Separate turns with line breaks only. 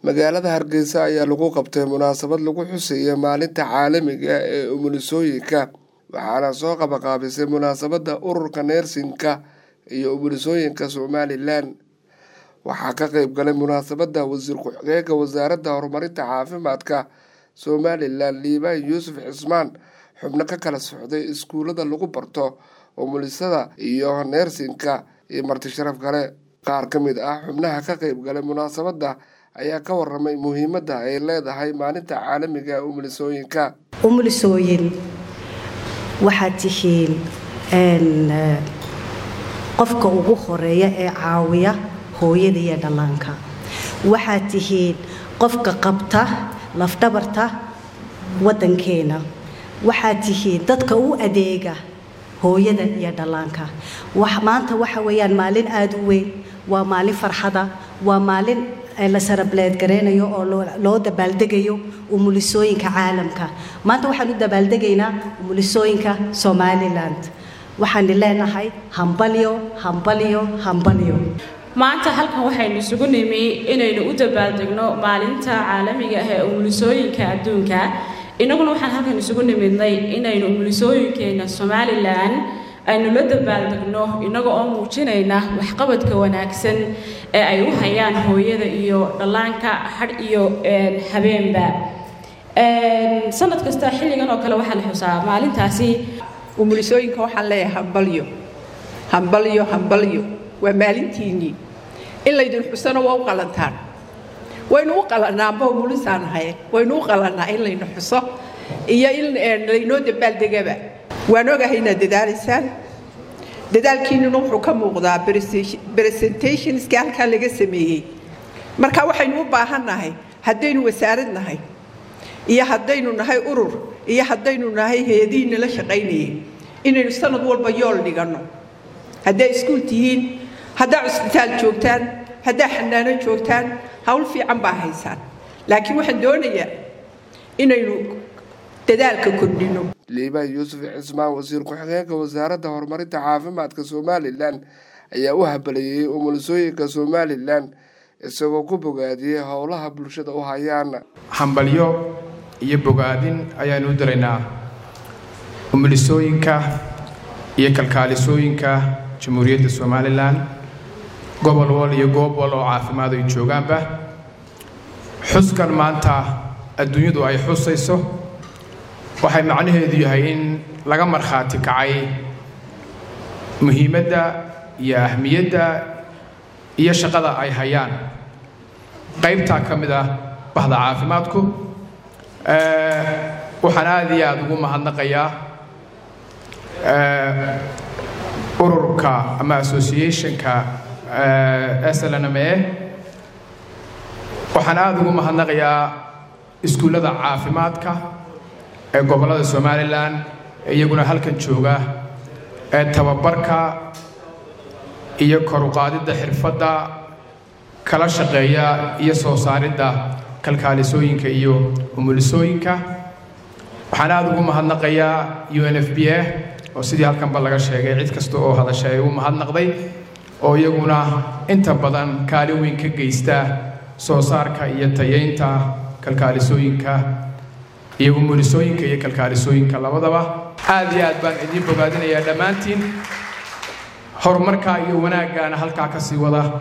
magaalada hargeysa ayaa lagu qabtay munaasabad lagu xuseeya maalinta caalamiga ee umulisooyinka waxaana soo qabaqaabisay munaasabadda ururka neersinka iyo umulisooyinka somalilan waxaa ka qeyb galay munaasabadda wasiir ku-xigeenka wasaaradda horumarinta caafimaadka somalilan liibaan yuusuf cismaan xubno ka kala socday iskuullada lagu barto umulisada iyo neersinka iyo marti sharaf kale qaar ka mid ah xubnaha ka qeyb galay munaasabadda ayaa ka waramay muhiimadda ay leedahay maalinta caalamiga ee umulisooyinka
umulisooyin waxaad tihiin qofka ugu horeeya ee caawiya hooyada iyo dhallaanka waxaad tihiin qofka qabta lafdhabarta waddankeena waxaad tihiin dadka u adeega hooyada iyo dhallaanka maanta waxa weeyaan maalin aada u weyn waa maalin farxada waa maalin la sarableed gareynayo oo loo dabaaldegayo umulisooyinka caalamka maanta waxaan u dabaaldegaynaa umulisooyinka somalilan waxaan leenahay hambalyo hambalyo hambalyo
maanta halkan waxaynu isugu nimi inaynu u dabaaldegno maalinta caalamiga ah ee umulisooyinka adduunka innaguna waxaan halkan isugu nimidnay inaynu umulisooyinkeena somalilan aynu la dabaaldegno innaga oo muujinayna waxqabadka wanaagsan ee ay u hayaan hooyada iyo dhallaanka hadh iyo habeenba sanad kasta xilligan oo kale waxaa la xusaa maalintaasi
umulisooyinka waxaan leeyahay hambalyo hambalyo hambalyo waa maalintiinnii in laydin xusano waa u qalantaan waynu u qalanaanba umulisaan ahay waynu u qalanaa in laynu xuso iyo in laynoo dabaaldegaba waan ogahay inaad dadaalaysaan dadaalkiinnuna wuxuu ka muuqdaa presentationska halkaa laga sameeyey marka waxaynu u baahannahay haddaynu wasaarad nahay iyo haddaynu nahay urur iyo haddaynu nahay hay-adihiina la shaqaynayay inaynu sanad walba yool dhiganno haddaa iskuul tihiin haddaa cusbitaal joogtaan haddaa xanaano joogtaan hawl fiican baa haysaan laakiin waxaan doonayaa inaynu dadaalka kordhino
liibaan yuusuf cismaan wasiir ku-xigeenka wasaaradda horumarinta caafimaadka somalilan ayaa u habalayey umulisooyinka somalilan isagoo ku bogaadiyey howlaha bulshada u hayaan
hambalyo iyo bogaadin ayaanu u diraynaa umulisooyinka iyo kalkaalisooyinka jamhuuriyadda somalilan gobol wal iyo goob wal oo caafimaad ay joogaanba xuskan maanta adduunyadu ay xusayso waxay macnaheedu yahay in laga markhaati kacay muhiimadda iyo ahmiyadda iyo shaqada ay hayaan qaybtaa ka mid ah bahda caafimaadku waxaan aada iyo aada ugu mahadnaqayaa ururka ama associationka slnme waxaan aada ugu mahadnaqayaa iskuullada caafimaadka ee gobollada somalilan ee iyaguna halkan jooga ee tababarka iyo koruqaadidda xirfadda kala shaqeeya iyo soo saaridda kalkaalisooyinka iyo umulisooyinka waxaan aada ugu mahadnaqayaa u n f b a oo sidii halkanba laga sheegay cid kasta oo hadashay ay u mahadnaqday oo iyaguna inta badan kaalin weyn ka geysta soo saarka iyo tayeynta kalkaalisooyinka iyo umulisooyinka iyo kalkaalisooyinka labadaba aad iyo aad baan idiin bogaadinayaa dhammaantiin horumarkaa iyo wanaaggaana halkaa ka sii wada